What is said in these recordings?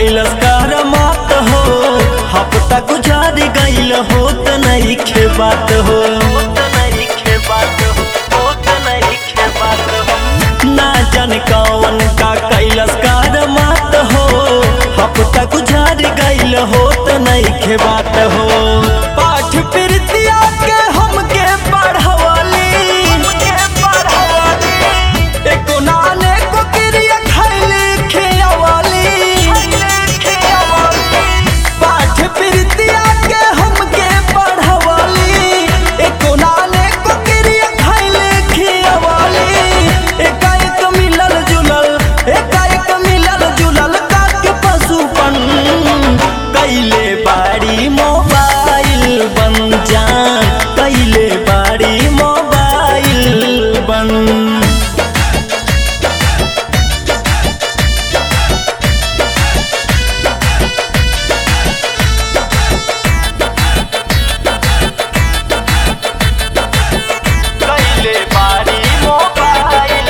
कैलस कार मात हो हफ्ता गुजार गईल हो त नहीं खे बात हो ना जान कौन का कैलस कार मात हो हफ्ता गुजार गईल हो त नहीं खे बात हो पाठ प्रीतिया के हमके पढ़वली एको नाने को क्रिया खैली खियावली पाठ प्रीतिया के हमके पढ़वली एको नाने को क्रिया खैली खियावली एकाएक मिलल जुलल एकाएक मिलल जुलल काक पशुपन कैले बाड़ी मोबाइल बन जान कैले बाड़ी मोबाइल बन कैले बाड़ी मोबाइल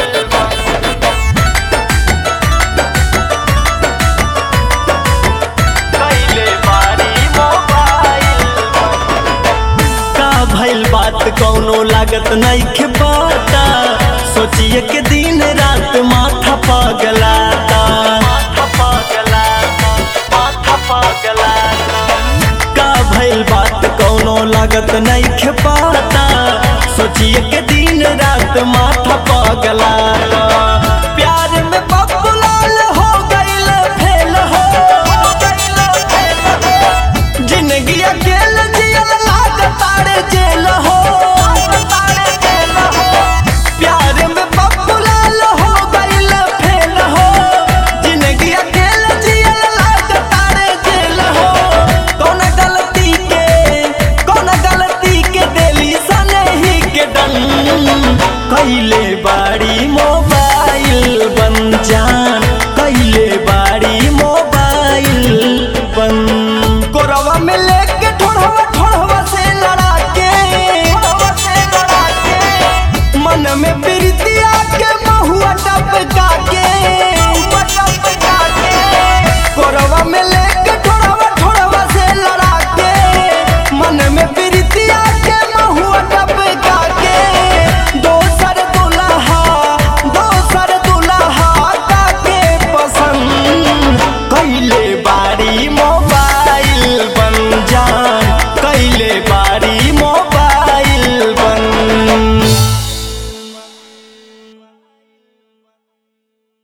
कैले बाड़ी मोबाइल का भइल बात कौनो लागत नहीं के पता सोचिए के दिन रात माथा पगलाता माथा पगलाता माथा पगलाता का भइल बात कौनो लागत नहीं के पता सोचिए के दिन रात माथा पगलाता प्यार में बबुलाल हो गइल फेल हो जिंदगी अकेल जियल लागतारे जेल हो प्यार में बबुलाल हो गइल फेल हो जिंदगी अकेल जियल लागतारे जेल हो कौन गलती के कौन गलती के देली सनही के डन कैले बाड़ी मोबाइल